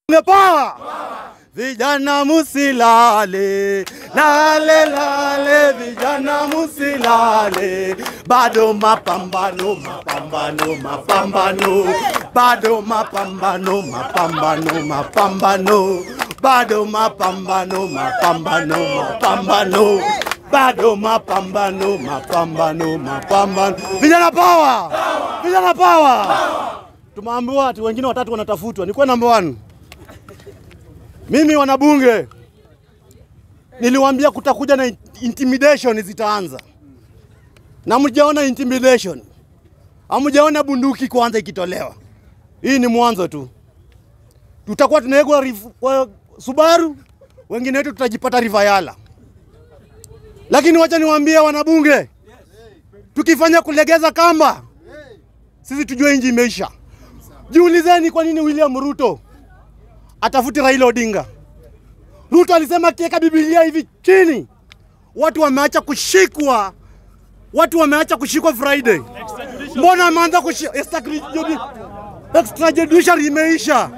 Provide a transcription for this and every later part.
Power! Vijana musilale, lale lale, vijana musilale, bado mapambano, mapambano, mapambano, bado mapambano, mapambano, mapambano, bado mapambano, mapambano, mapambano, bado mapambano, mapambano, mapambano. Vijana power! Vijana power! Tumeambiwa ati wengine watatu wanatafutwa. Nikuwa number one. Mimi wanabunge niliwaambia kutakuja na intimidation zitaanza, na mjaona intimidation, hamjaona bunduki kwanza ikitolewa. Hii ni mwanzo tu, tutakuwa tunawekwa rif- kwa Subaru, wengine wetu tutajipata Rivayala. Lakini wacha niwaambie wanabunge, tukifanya kulegeza kamba, sisi tujue inji imeisha. Jiulizeni kwa nini William Ruto atafuti Raila Odinga. Ruto alisema akiweka Biblia hivi chini, watu wameacha kushikwa, watu wameacha kushikwa Friday. Mbona ameanza kushikwa? Extrajudiciary imeisha.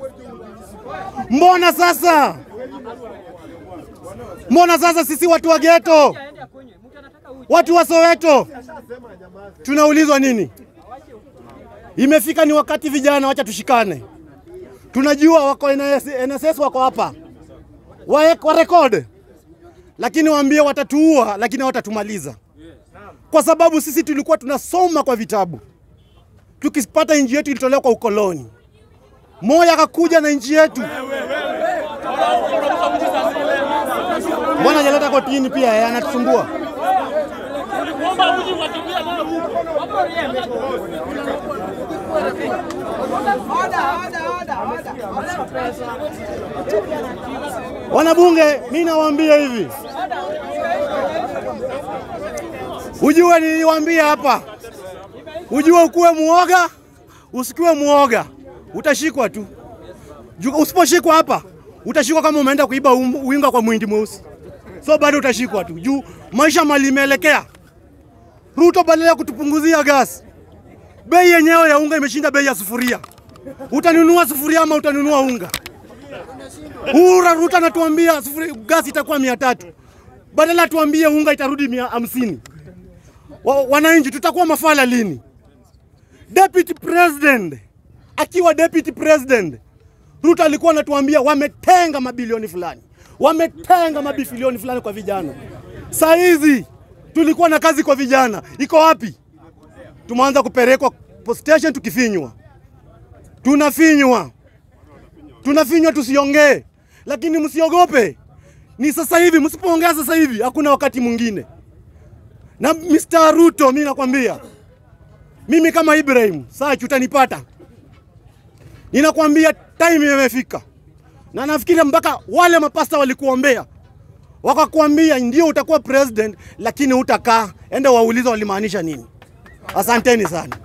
Mbona sasa, mbona sasa sisi watu wa geto, watu wa Soweto tunaulizwa nini? Imefika ni wakati vijana, wacha tushikane. Tunajua wako NS, NSS wako hapa wa, wa record, lakini waambie watatuua, lakini hawatatumaliza kwa sababu sisi tulikuwa tunasoma kwa vitabu, tukipata nchi yetu ilitolewa kwa ukoloni. Moya akakuja na nchi yetu, mbona hajaleta kotini pia? Yeye anatusumbua. Wanabunge, mi nawaambia hivi, ujue niliwaambia hapa, ujue ukuwe muoga, usikiwe muoga, utashikwa tu. Ju- Usiposhikwa hapa, utashikwa kama umeenda kuiba um- winga kwa mwindi mweusi, so bado utashikwa tu juu maisha mali imeelekea. Ruto badala ya kutupunguzia gas, bei yenyewe ya unga imeshinda bei ya sufuria. Utanunua sufuria ama utanunua unga? Ura Ruto anatuambia sufuri gasi itakuwa mia tatu badala tuambie unga itarudi mia hamsini. Wa, wananchi tutakuwa mafala lini? Deputy President akiwa deputy president, Ruto alikuwa anatuambia wametenga mabilioni fulani, wametenga mabilioni fulani kwa vijana. Saa hizi tulikuwa na kazi kwa vijana, iko wapi? Tumeanza kupelekwa post station tukifinywa, tunafinywa tunafinywa tusiongee, lakini msiogope. Ni sasa hivi, msipoongea sasa hivi hakuna wakati mwingine. Na Mr. Ruto, mimi nakwambia, mimi kama Ibrahim Sachu utanipata, ninakwambia time imefika, na nafikiri mpaka wale mapasta walikuombea wakakuambia ndio utakuwa president, lakini utakaa. Enda waulize walimaanisha nini. Asanteni sana.